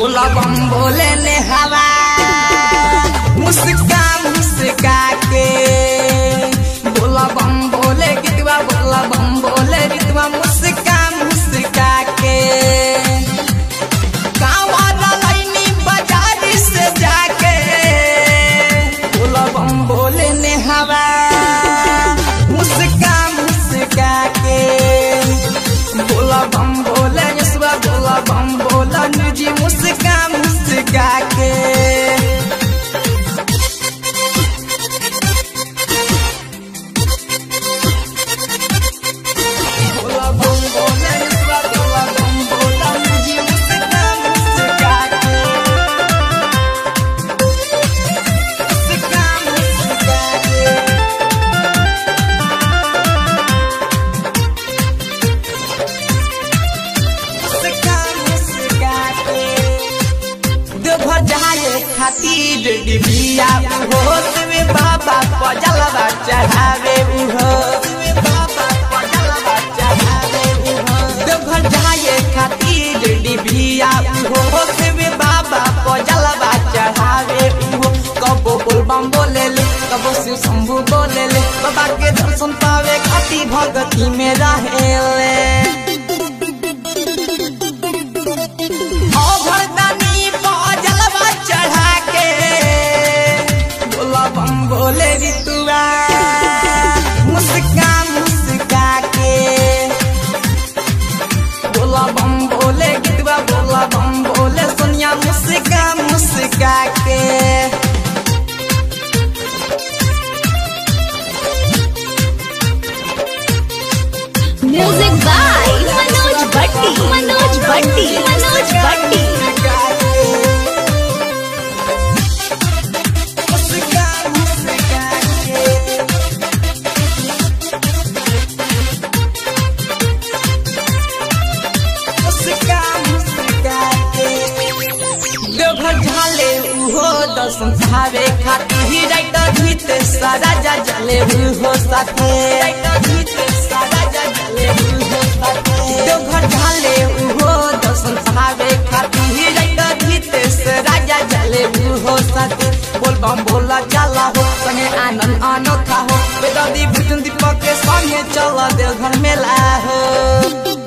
बोला बम बोले ने हवा मुस्का मुस्का के बोला बम बोले गीतवा बोला बम बोले गीतवा मुस्का मुस्का के कांवरा लाइनी बाजारी से जाके बोला बम बोले ने हवा मुस्का मुस्का के बोला बम बोले यसवा बोला बम बोला निजी मुस्का मुस्का के बोला बम बोले यसवा बोला बम बोला निजी मुस्का मुस्का के मुस्का मुस्का के मुस्का मुस्का के देवघर जाए खातिर डिबिया उहो शिव बाबा पजलवा चढ़ावे उहो शिव बाबा पजलवा चढ़ावे उहो देवघर जाए खातिर डिबिया उहो शिव बाबा पजलवा चढ़ावे उहो कबो बोलबम बोले ले कबो शिव शंभु बोले ले बाबा के दर्शन पावे खातिर भगती में रहे ले अभरदानी जलवा चढ़ा के बोला बम बोले ऋतुआ मुस्का मुस्का के बोला बम बोले गितवा बोला बम बोले सोनिया मुस्का मुस्का के म्यूजिक बाय मनोज भट्टी मनोज भट्टी मनोज भट्टी मुस्का मुस्का के मुस्का मुस्का के देवघर झाले उहो दर्शन चाहे खातिर ही राइटर भीते सारा जा जले उहो साथे राइटर भीते सारा जा जले उहो साथे देवघर झाले उहो दर्शन चाहे खातिर ही राइटर भीते से राजा जले उहो साथे बोल बम बोला चला हो संगे आनंद अनोखा हो बेदादी भुजन दीपक के संगे चला देवघर मेला हो